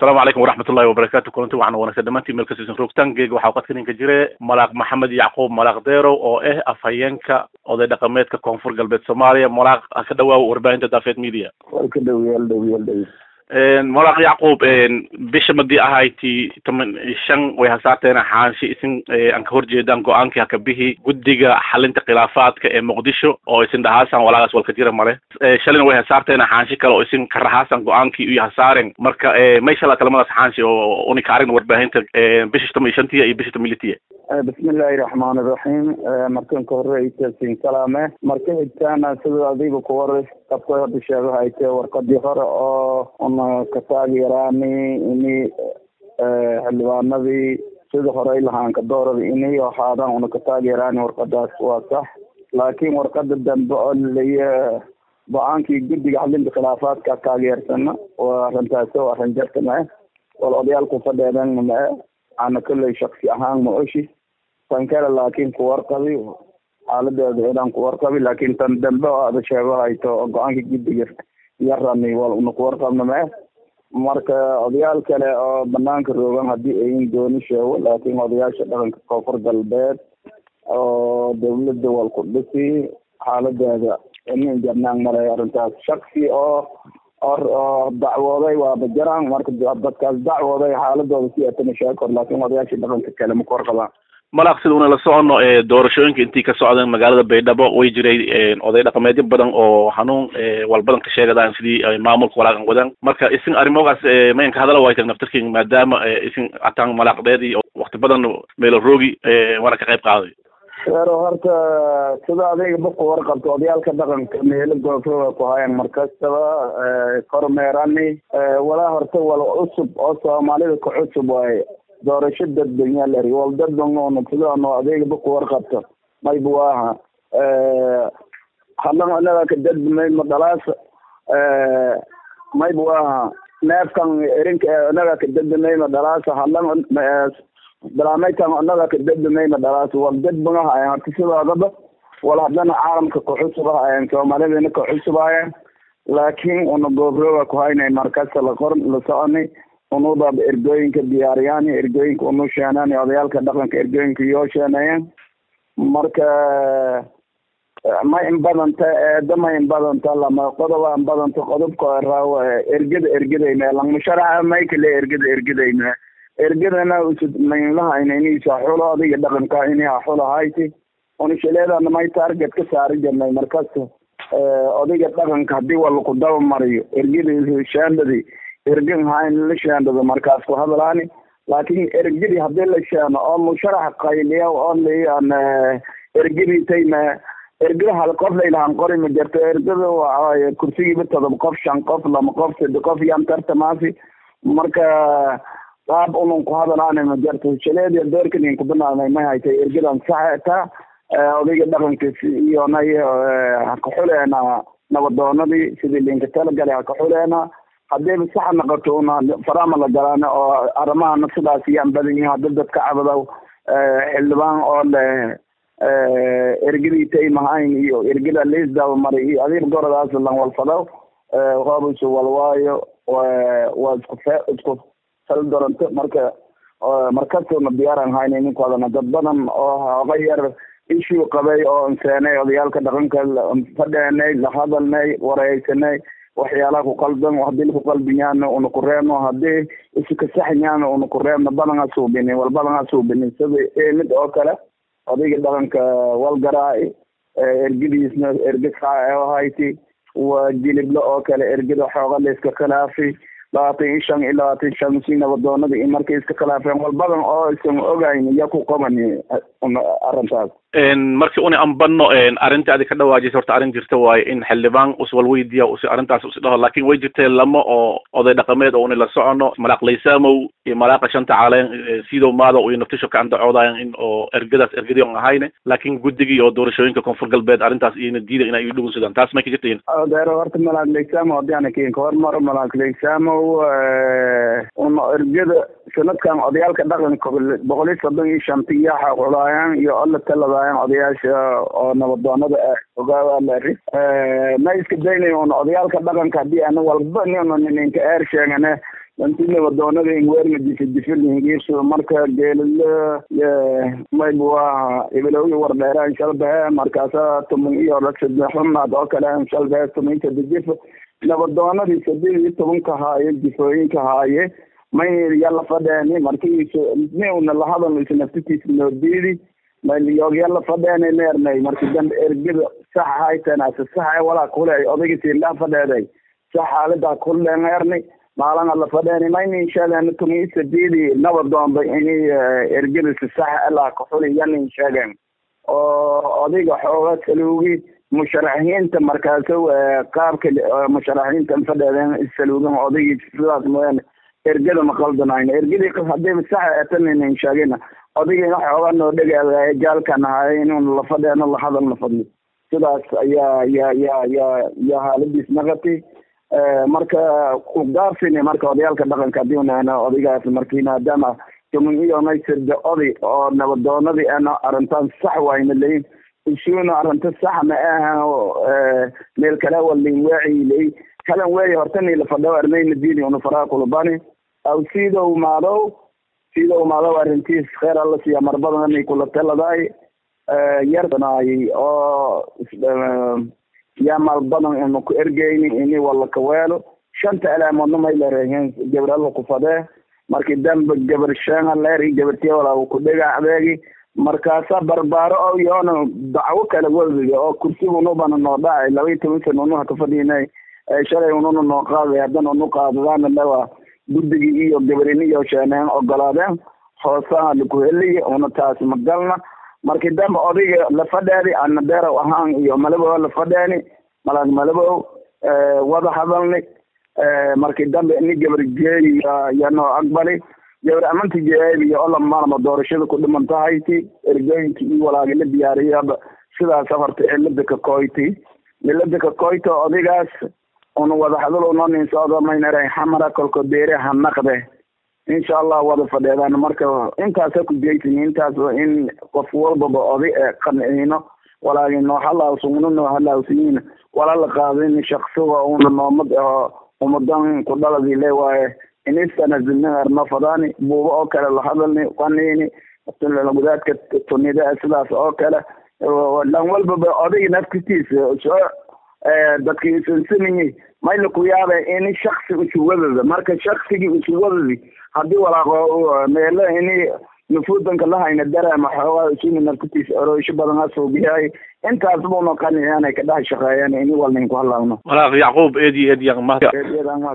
asalaamu calaykum waraxmatullahi wabarakaatu kulanti waxaan wanaagsan dhamaantiin meel kasiisan roogtaan geega waxaa qadka ninka jire malaaq maxamed yacquub malaaq deerow oo ah afhayeenka oday dhaqameedka koonfur galbeed soomaaliya malaaq ka dhawaaw warbaahinta daafeed media way ka dhowyaal dhowyaal dhow malaaq yacquub bisha madii ahayti toban shan way hasaateen xaanshe isin aan ka horjeedaan go-aankii hakabihi guddiga xalinta khilaafaadka ee muqdisho oo isin dhahaasan walaagaas walka jira male shalina way hasaarteen xaanshe kale oo isin ka rahaasan go-aankii iyo hasaaren marka may shala kalamadaas xaanshe oo uni ka aragn warbaahinta bisha toban iyo shantiya iyo bisha toban iyo litiya bismillahi raxmaan iraxiim markan ka hore aytasin salaame marka xigtaana sida adiga ku hore qabka hadda sheegaha ay tahay warqadii hore oo una ka taageeraani ini xildhibaanadii sida hore lahaan ka doorada inay ahaadaan una ka taageeraani warqadaas waa sax laakiin warqada dambe oo laleeya go-aankii guddiga xalinta khilaafaadka taageersana waa arrintaasi oo arrin jarta mae wal odayaalku fadheedan mae ana kolley shaksi ahaan ma oshi tan kale laakiin ku warqabi xaaladeeda inaan ku warqabi laakiin tan dambe oo ada sheego hayto oo go-aanka guddiga yarani wal una ku warqabna mae marka odayaal kale oo banaanka roogan haddii ayin dooni sheego laakiin odayaasha dhaqanka koonfur galbeed oo dawladda wal ku dhisi xaaladeeda inin jarnaan maray arrintaas shaksi oo oo dacwooday waa bajaraan marka dadkaas dacwooday xaaladooda si atana sheegi kor laakiin odayaasha dhaqanka kale ma ku warqabaan malaaq sida una la socono doorashooyinka intii ka socdeen magaalada baydhabo way jiray oday dhaqameedyo badan oo hanuun walbadan ka sheegadaan sidii maamulka walaaqan wadaan marka isin arrimogaas mayanka hadala waytan naftarkin maadaama isin ataan malaaqdeedii wakti badan meelo roogi waana ka qayb qaaday eero horta sida adiga baku warqabto odayaalka dhaqanka meelo goofrooga ku hayan markastaba kormeerani walaa horta wal cusub oo soomaalida ka cusub waaye doorasho dadbanyaa lari wal dadbangoona sidaano adeega baku warqabto mayba waaha hadan inaga ka dadbamay ma dhalaas mayba waaha neefkan erinka inaga ka dadbamay ma dhalaas hadan dalaameytan inaga ka dadbamay ma dhalaas wal dadban ahayen horta sidoodaba wal hadana caalamka ka cusub ahayen soomaalidana ka cusub ahayen laakiin una goofrooga ku haynay markasta la qor la soconay unudaaba ergooyinka diyaariyaan ergooyinka unu sheenaan odayaalka dhaqanka ergooyinka yoo sheeneeyeen marka ma in badanta eeda ma in badanta lama qodoba in badanta qodobka raaw ergada ergadayme langmusharaxa may kale ergada ergadayme ergadana usud mainlahayna inisa xulo adiga dhaqanka iniha xulo hayti unishaleedana may target ka saari jirnay markasta odayga dhaqanka hadii wala ku daba mariyo ergada shaandadi ergan hayn la sheendado markaas ku hadlaani laakiin ergadi hadii la sheeno oo musharax qayliya oo leeyaan ergadi tayma ergada hal qof laylahan qori ma jirto ergada waa kursigiiba todoba qof shan qof lama qof saddex qof yaan tartamaasi marka qaab unun ku hadlaani ma jirto shaleediya doorkanin ku banaanay may haytay ergadan saxeta odayga dhaqankiis iyo nay haka xuleena nabadoonadii sidii linka talagalay haka xuleena haddiiba saxa noqoto una farama la galaan oo arrimahana sidaas yaan badan yihin hadda dadka cabadow xildhibaan oo le ergadii taymahayn iyo ergada liisdaba maray iyo adiga goradaas lan walfadaw hoobisu walwaayo waa isku fe isku fal doranto marka markastuna diyaaran hayna ninkoodana dad badan oo hooga yar ishuu qabay oo inseenay odayaalka dhaqanka fadheenay la hadalnay wareysanay waxyaalaha ku qaldan hadii laku qalbiyaana una ku reebno hadii isikasaxyaana una ku reebno badana suubinin wal badana suubinin sida mid oo kale odayga dhaqanka walgaraay ergadiisna erga hayti waa jiliblo oo kale ergada xooga la iska khilaafi labaatan iyo shan iyo labaatan iyo shan si nabadoonada iyo markay iska khilaafeen wal badan oo isan ogayn iya ku qabani arrintaas markii una anbano arrinta adi ka dhawaajisa horta arrin jirta waaye in xildhibaan uswal weydiya usi arrintaas usi dhaho laakin way jirtee lama oo oday dhaqameed oo una la socono malaaq laysaamow iyo malaaqa shanta caleen sidow maada iyo naftisho ka andacoodayan in oo ergadaas ergadii on ahayne laakin guddigii oo doorashooyinka koonfur galbeed arrintaas iyona diida ina iyo dhugunsadaan taas may ka jirtayin deero horta malaaq laysaamow haddii ana kinka hormaro malaaq laysaamow una ergada sanadkan odayaalka dhaqanka boqol iyo soddon iyo shantiya xaqulaayaan iyo alla taladaayaan odayaasha oo nabadoonada ah ogaawaalari ma iska daynayo una odayaalka dhaqanka haddii ana walba nina ninka eer sheegane dantina wadoonada ingweerna difa difilhingiisu marka geelila mayb waa ibilowgi wardheeraan shalbahe markaasa tuman iyo rasadexumaad oo kale shalbahe tuminta dijifa nabadoonadii saddeed iyo tobanka haaye difooyinka haaye may yala fadheeni markiis ni una lahadal is naftitiisa noodiidi mayog yala fadheeni neernay marki dambe ergada sax haytanase sax walaa kule odaygiisiilaa fadheeday sax xaalada kulen eerni maalana la fadheeni maynin sheegen tumi sadidi nabadoonba ini ergadisi sax ilaa kaxuli yanin sheegen oo odayga xooga saluugi musharaxiinta markaaso qaabka musharaxiinta fadheedeen saluugan odaygii sidaas mooyaane ergada ma qaldanayn ergadii hadii sax etaninin sheegina odaygina xooga noo dhegaaday jaalkan ahaay inuu la fadheeno la hadalna fadli sidaas ayaa ya ya ya ya haaladiis naqati marka ugaafini marka odayaalka dhaqanka hadii unahna odaygaas marki maadaama tumin iyo naysirda oday oo nabadoonadii ana arrintaan sax wayna leyin isuuna arrinta sax ma ahan meel kale walin waaci ley kalan weey hortani la fadho armayna diini una faraa kulubani aw sidow maadow sidow maadow arrintiis kheer alla siiya marbadan kula taladaay yartanaay oo yaa maal badan inu ku ergeyni ini wala kaweelo shanta alaamoodna may larehen gabrala ku fadee marki dambe gabar sheanga leeri gabartiya walaa ku dhegacdeegi markaasa barbaaro o yoona dacwo kala wadiga oo kursiga unubana noo dhacay laba iyo toban sana unuha kafadhiinay shalay ununa noo qaaday haddana unu qaadadaana lewa guddigii iyo gabarini iyo sheeneen ogolaadeen hoosaha lakuheliy una taas magalna marki dambe odayga lafadheedi ana deerow ahaan iyo malabow lafadheeni malag malabow wada hadalni marki dambe ini gabar jeeyi ya noo aqbali gabar amanti jeebiyo ola maalma doorashada ku dhiman tahayti ergooyinki iyo walaagi la diyaariyaba sidaas horta cilada ka koyti cilada ka koyto odaygaas una wada hadal unoo nin socdo maynara xamara kolko deere ha naqde insha allah wada fadheedaan marka intaasa ku jeytin intaas in qof walbaba oday ee qanciino walaagi noo halaawsugno noo halaawsiyiin wala la qaadin shaqsiga una noomad aho umadan ku dhaladi le waaye inistanazilniar no fadaani buuba oo kale la hadalni qaniini gudaadka tunida sidaas oo kale dhan walbaba odayga naftistiisa soo dadki isansanayay mayna ku yaaba ini shaksi usuwadada marka shaksigii usuwadadi hadii walaaqo meelo ini nufuudanka lahayna dareema xoogaa isuna naftiisa oroysho badan asuubiyahay intaas buna qaniyanay ka dhex shaqeeyeen ini walnin ku halaawno walaaq yacquub eedi eedi